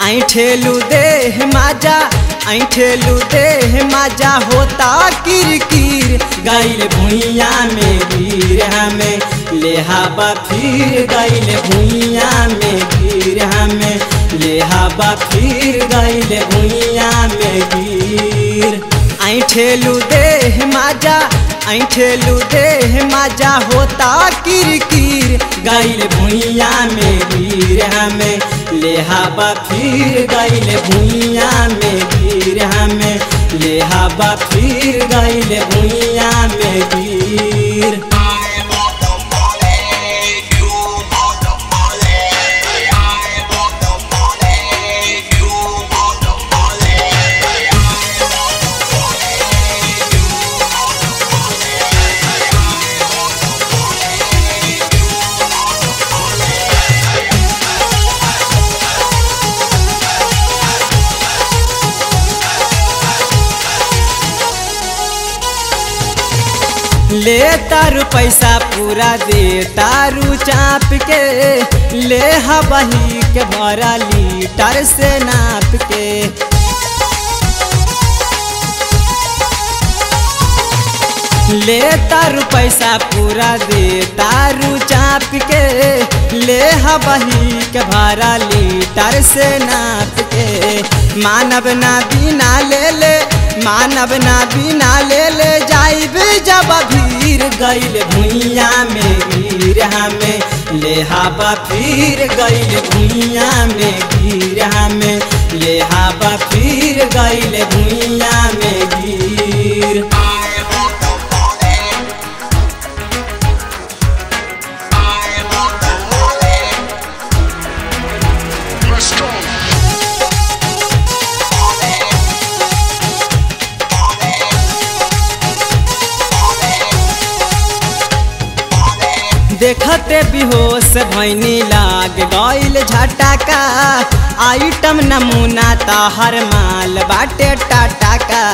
ऐठेलू देह माजा ऐठेलू देह माजा होता किरकिर गैल भुइया में गिर हमें लेहाबा फिर गैल भुइया में गिर हमें लेहाबा फिर गैल भुइया में गिर ऐठेलू देह माजा ऐठेलू देह माजा होता किरकिर गैल भुइया में गिर हमें लेहाबा फिर गैल भुइया में गिर हमें लेहाबा फिर गैल भुइया में गिर I want the money, you want the money. I want the money, you want the money. I want the money, you want the money. I want the money, you want the money. ले तारू पैसा पूरा दे तारू चाप के ले हबही के भरा लीटर से नाप के ले तारू पैसा पूरा दे तारू चाप के ले हबही के भरा लीटर से नाप के मानव ना बिना ले ले मानव ना बिना ले ले जाइब जब भीर गैल भुइया में गिर हमें ले हबा फिर गैल भुइया में गिर हमें ले हबा फिर गैल भुइया में गिर I want the money. I want the money. Let's go. देखते बेहोश भैनी लाग गईल झटका आइटम नमूना ताहर माल बाटे टाटा का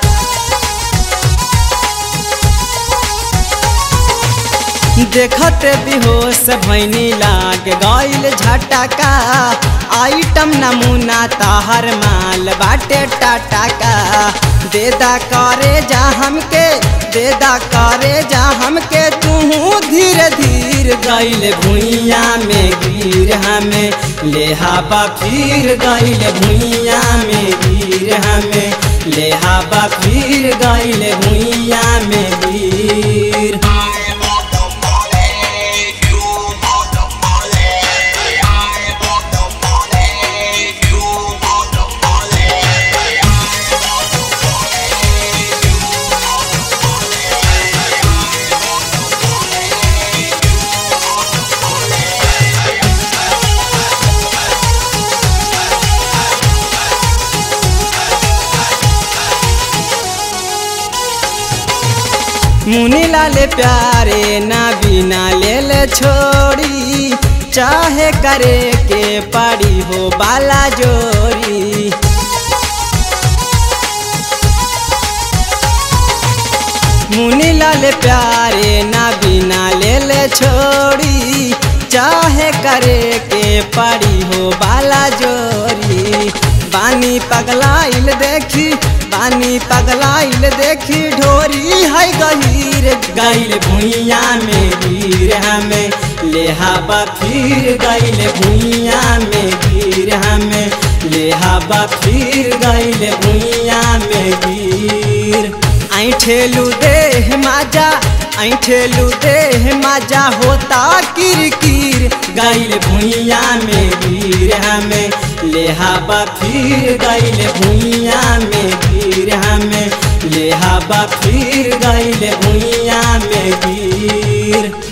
देखते बेहोश भैनी लाग गईल झटका आइटम नमूना ताहर माल बाटे टाटा का देदा करे जा हमके देदा करे जा हमके तू धीरे धीरे गईल भुइया में गिर हमें लेहाबा फिर गईल भुइया में गिर हमें लेहाबा फिर गईल भुइया में गिर I want the money, you want the money. I want the money, you want the money. I want the money, you want the money. I want the money, you want the money. मुनि लाले प्यारे ना बिना ले ले छोड़ी चाहे करे के पड़ी हो बाला जोरी मुनि लाल प्यारे ना बिना ले ले छोड़ी चाहे करे के पड़ी हो बाला जोरी बानी पगलाइल देखी बानी पगलाइल देखी ढोरी है गहीर गैल भुइया में गिर हमें लेहाबा फिर गैल भुइया में गिर हमें लेहाबा फिर गैल भुइया में गिर ऐठेलू देह माजा ऐठेलू देह माजा होता किरकिर गैल भुइया में गिर हमें लेहाबा फिर गैल भुइया में गिर हमें लेहाबा फिर गैल भुइया में गिर